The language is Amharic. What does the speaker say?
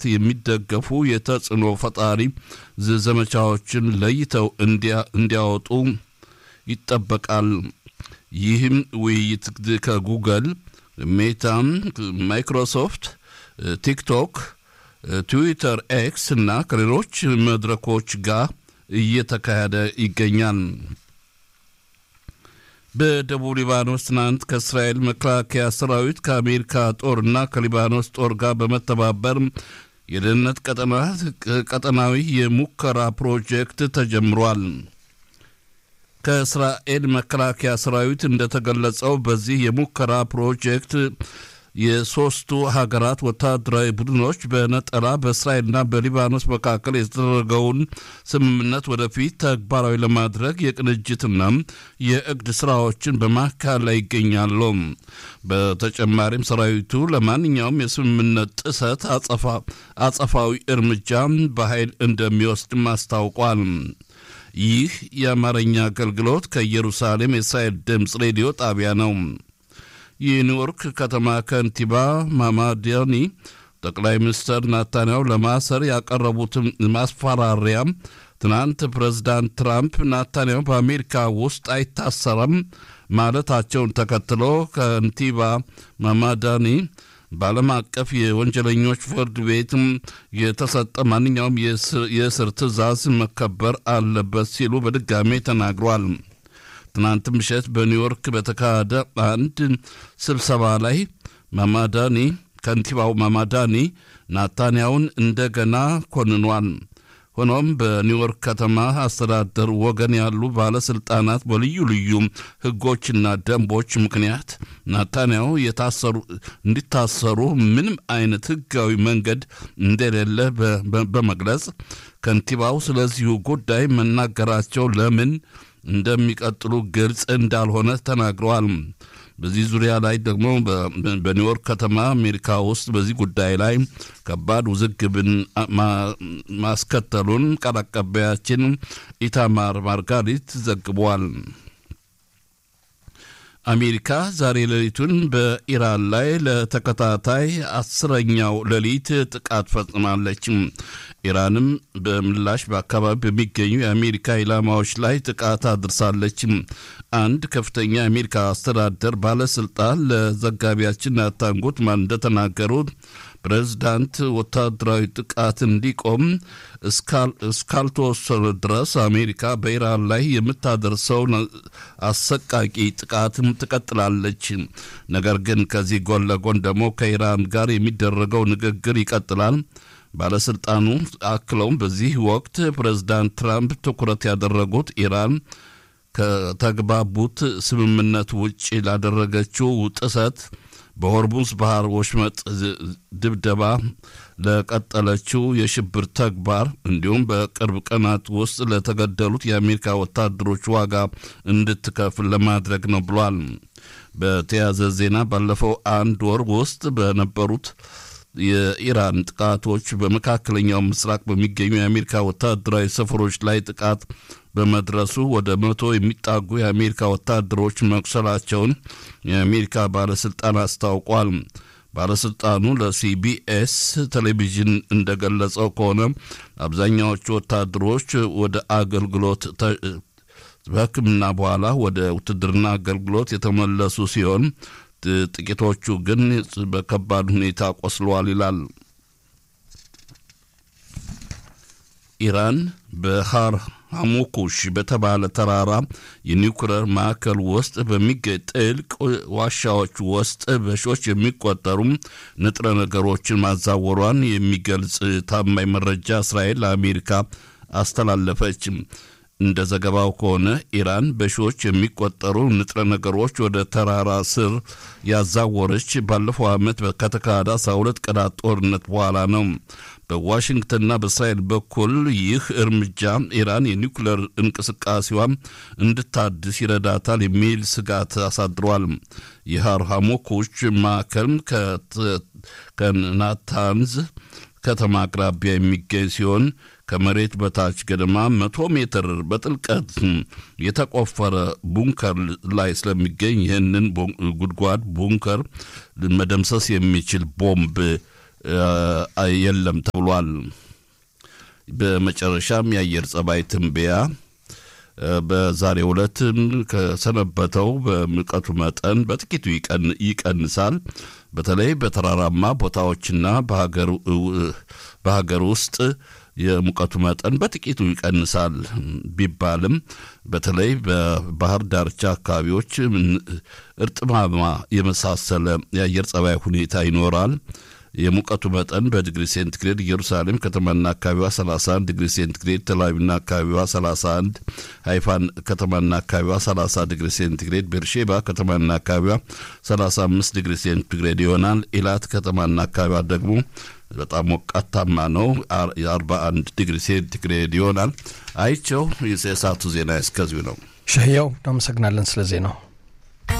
የሚደገፉ የተጽዕኖ ፈጣሪ ዘመቻዎችን ለይተው እንዲያወጡ ይጠበቃል። ይህም ውይይት ከጉግል፣ ሜታ፣ ማይክሮሶፍት፣ ቲክቶክ፣ ትዊተር፣ ኤክስ እና ከሌሎች መድረኮች ጋር እየተካሄደ ይገኛል። በደቡብ ሊባኖስ ትናንት ከእስራኤል መከላከያ ሰራዊት ከአሜሪካ ጦርና ከሊባኖስ ጦር ጋር በመተባበር የደህንነት ቀጠናዊ የሙከራ ፕሮጀክት ተጀምሯል። ከእስራኤል መከላከያ ሰራዊት እንደተገለጸው በዚህ የሙከራ ፕሮጀክት የሶስቱ ሀገራት ወታደራዊ ቡድኖች በነጠላ በእስራኤልና በሊባኖስ መካከል የተደረገውን ስምምነት ወደፊት ተግባራዊ ለማድረግ የቅንጅትና የእቅድ ስራዎችን በማካሄድ ላይ ይገኛሉ። በተጨማሪም ሰራዊቱ ለማንኛውም የስምምነት ጥሰት አጸፋዊ እርምጃ በኃይል እንደሚወስድም አስታውቋል። ይህ የአማርኛ አገልግሎት ከኢየሩሳሌም የእስራኤል ድምፅ ሬዲዮ ጣቢያ ነው። የኒውዮርክ ከተማ ከንቲባ ማማዲያኒ ጠቅላይ ሚኒስትር ናታንያሁ ለማሰር ያቀረቡትን ማስፈራሪያ ትናንት ፕሬዝዳንት ትራምፕ ናታንያሁ በአሜሪካ ውስጥ አይታሰረም ማለታቸውን ተከትሎ ከንቲባ ማማዳኒ በዓለም አቀፍ የወንጀለኞች ፍርድ ቤት የተሰጠ ማንኛውም የእስር ትዕዛዝ መከበር አለበት ሲሉ በድጋሜ ተናግሯል። ትናንት ምሽት በኒውዮርክ በተካሄደ አንድ ስብሰባ ላይ ማማዳኒ ከንቲባው ማማዳኒ ናታንያውን እንደገና ኮንኗል። ሆኖም በኒውዮርክ ከተማ አስተዳደር ወገን ያሉ ባለስልጣናት በልዩ ልዩ ሕጎችና ደንቦች ምክንያት ናታንያሁ እንዲታሰሩ ምንም አይነት ሕጋዊ መንገድ እንደሌለ በመግለጽ ከንቲባው ስለዚሁ ጉዳይ መናገራቸው ለምን እንደሚቀጥሉ ግልጽ እንዳልሆነ ተናግረዋል። በዚህ ዙሪያ ላይ ደግሞ በኒውዮርክ ከተማ አሜሪካ ውስጥ በዚህ ጉዳይ ላይ ከባድ ውዝግብን ማስከተሉን ቃል አቀባያችን ኢታማር ማርጋሪት ዘግቧል። አሜሪካ ዛሬ ሌሊቱን በኢራን ላይ ለተከታታይ አስረኛው ሌሊት ጥቃት ፈጽማለች። ኢራንም በምላሽ በአካባቢ በሚገኙ የአሜሪካ ኢላማዎች ላይ ጥቃት አድርሳለች። አንድ ከፍተኛ የአሜሪካ አስተዳደር ባለስልጣን ለዘጋቢያችን ናታን ጉትማን እንደተናገሩት ፕሬዝዳንት ወታደራዊ ጥቃት እንዲቆም እስካልተወሰነ ድረስ አሜሪካ በኢራን ላይ የምታደርሰውን አሰቃቂ ጥቃትም ትቀጥላለች። ነገር ግን ከዚህ ጎን ለጎን ደግሞ ከኢራን ጋር የሚደረገው ንግግር ይቀጥላል። ባለስልጣኑ አክለውም በዚህ ወቅት ፕሬዝዳንት ትራምፕ ትኩረት ያደረጉት ኢራን ከተግባቡት ስምምነት ውጭ ላደረገችው ጥሰት በሆርሙዝ ባህር ወሽመጥ ድብደባ ለቀጠለችው የሽብር ተግባር እንዲሁም በቅርብ ቀናት ውስጥ ለተገደሉት የአሜሪካ ወታደሮች ዋጋ እንድትከፍል ለማድረግ ነው ብሏል። በተያያዘ ዜና ባለፈው አንድ ወር ውስጥ በነበሩት የኢራን ጥቃቶች በመካከለኛው ምስራቅ በሚገኙ የአሜሪካ ወታደራዊ ሰፈሮች ላይ ጥቃት በመድረሱ ወደ መቶ የሚጣጉ የአሜሪካ ወታደሮች መቁሰላቸውን የአሜሪካ ባለስልጣን አስታውቋል። ባለስልጣኑ ለሲቢኤስ ቴሌቪዥን እንደገለጸው ከሆነ አብዛኛዎቹ ወታደሮች ወደ አገልግሎት በሕክምና በኋላ ወደ ውትድርና አገልግሎት የተመለሱ ሲሆን ጥቂቶቹ ግን በከባድ ሁኔታ ቆስለዋል ይላል። ኢራን በሃር ሐሙኩሽ በተባለ ተራራ የኒውክለር ማዕከል ውስጥ በሚገኝ ጥልቅ ዋሻዎች ውስጥ በሺዎች የሚቆጠሩ ንጥረ ነገሮችን ማዛወሯን የሚገልጽ ታማኝ መረጃ እስራኤል ለአሜሪካ አስተላለፈች። እንደ ዘገባው ከሆነ ኢራን በሺዎች የሚቆጠሩ ንጥረ ነገሮች ወደ ተራራ ስር ያዛወረች ባለፈው ዓመት ከተካሄደ 12 ቀናት ጦርነት በኋላ ነው። በዋሽንግተንና በእስራኤል በኩል ይህ እርምጃ ኢራን የኒውክሌር እንቅስቃሴዋ እንድታድስ ይረዳታል የሚል ስጋት አሳድሯል። የሃር ሐሙኩሽ ማዕከል ከናታንዝ ከተማ አቅራቢያ የሚገኝ ሲሆን ከመሬት በታች ገደማ መቶ ሜትር በጥልቀት የተቆፈረ ቡንከር ላይ ስለሚገኝ ይህንን ጉድጓድ ቡንከር መደምሰስ የሚችል ቦምብ የለም ተብሏል። በመጨረሻም የአየር ጸባይ ትንበያ በዛሬው ዕለት ከሰነበተው በሙቀቱ መጠን በጥቂቱ ይቀንሳል። በተለይ በተራራማ ቦታዎችና በሀገር ውስጥ የሙቀቱ መጠን በጥቂቱ ይቀንሳል ቢባልም በተለይ በባህር ዳርቻ አካባቢዎች እርጥማማ የመሳሰለ የአየር ጸባይ ሁኔታ ይኖራል። የሙቀቱ መጠን በዲግሪ ሴንቲግሬድ ኢየሩሳሌም ከተማና አካባቢዋ 31 ዲግሪ ሴንቲግሬድ፣ ተላቪቭና አካባቢዋ 31፣ ሃይፋን ከተማና አካባቢዋ 30 ዲግሪ ሴንቲግሬድ፣ ቤርሼባ ከተማና አካባቢዋ 35 ዲግሪ ሴንቲግሬድ ይሆናል። ኢላት ከተማና አካባቢዋ ደግሞ በጣም ሞቃታማ ነው፣ የ41 ዲግሪ ሴንቲግሬድ ይሆናል። አይቸው የሰዓቱ ዜና እስከዚሁ ነው። ሸህያው እናመሰግናለን ስለ ዜናው።